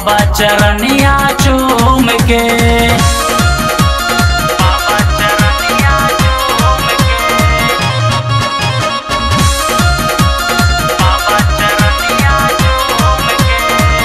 बाबा चरनिया चूम के बाबा चरनिया चूम के बाबा चरनिया चूम के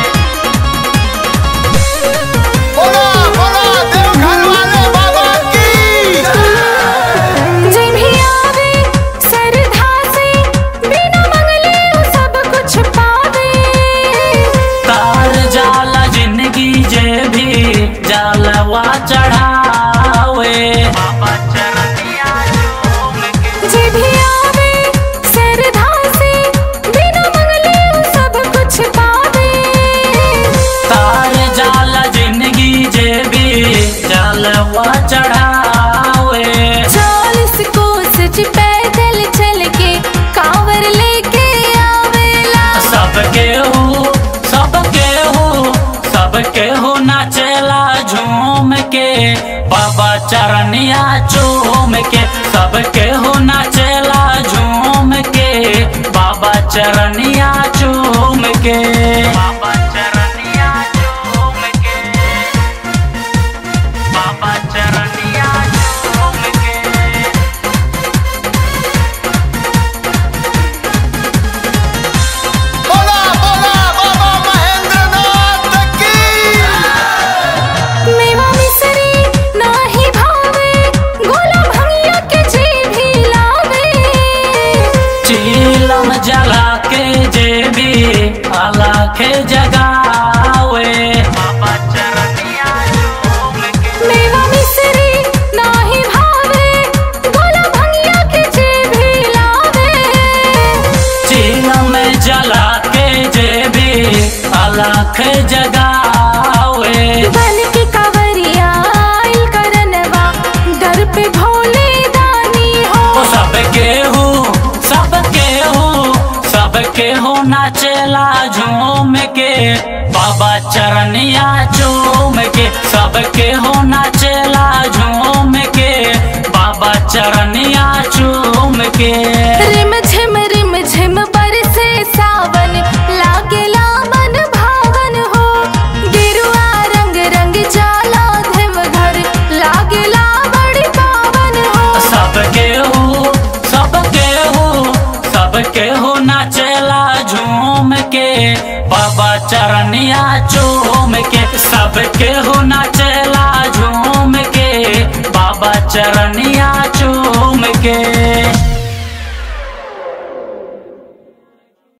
बोला बोला देवघर वाले बाबा की जय भी आवे सरधा से बिना मंगले वो सब कुछ पावे तार जाला जिंदगी जे भी जालवा चढ़ावे बाबा चरनिया चूम के जय भी आवे सरधा से बिना मंगले वो सब कुछ पावे तार जाला जिंदगी जे भी जालवा चढ़ावे चालीस कोस ज पैदल चल के कांवर लेके आवेला सबके हो सबके हो सबके हो नाचेला झूम के बाबा चरनिया चूम के सबके हो नाचेला झूम के बाबा चरनिया चूम के बाबा चरनिया चूम के बाबा चरनिया चूम के बोला बोला बाबा महेंद्र नाथ की मेवा मिसरी नाही भावे गोला भंगिया के जी भी लावे चीलम जला के जेबी अलख जगावे बाबा चरनिया चूम के मेवा मिसरी नाही भावे गोला भंगिया के जी भी लावे चीलम जला के जेबी अलख जगावे बन की कावरिया आइल करनवा डर पे भोले दानी ओ हो सबके हो सबके हो सबके हो नाचेला झूम के बाबा चरनिया चूम के सबके हो नाचेला झूम के बाबा चरनिया चूम के रिम झिम रिम झिम बरसे सावन लागेला मन भावन हो गिरुआ रंग रंग जाला धिम घर लागेला बड़ी पावन हो सबके हो सबके हो सबके हो नाचेला झूम के बाबा चरनिया चूम के सबके हो नाचेला झूम के बाबा चरनिया चूम के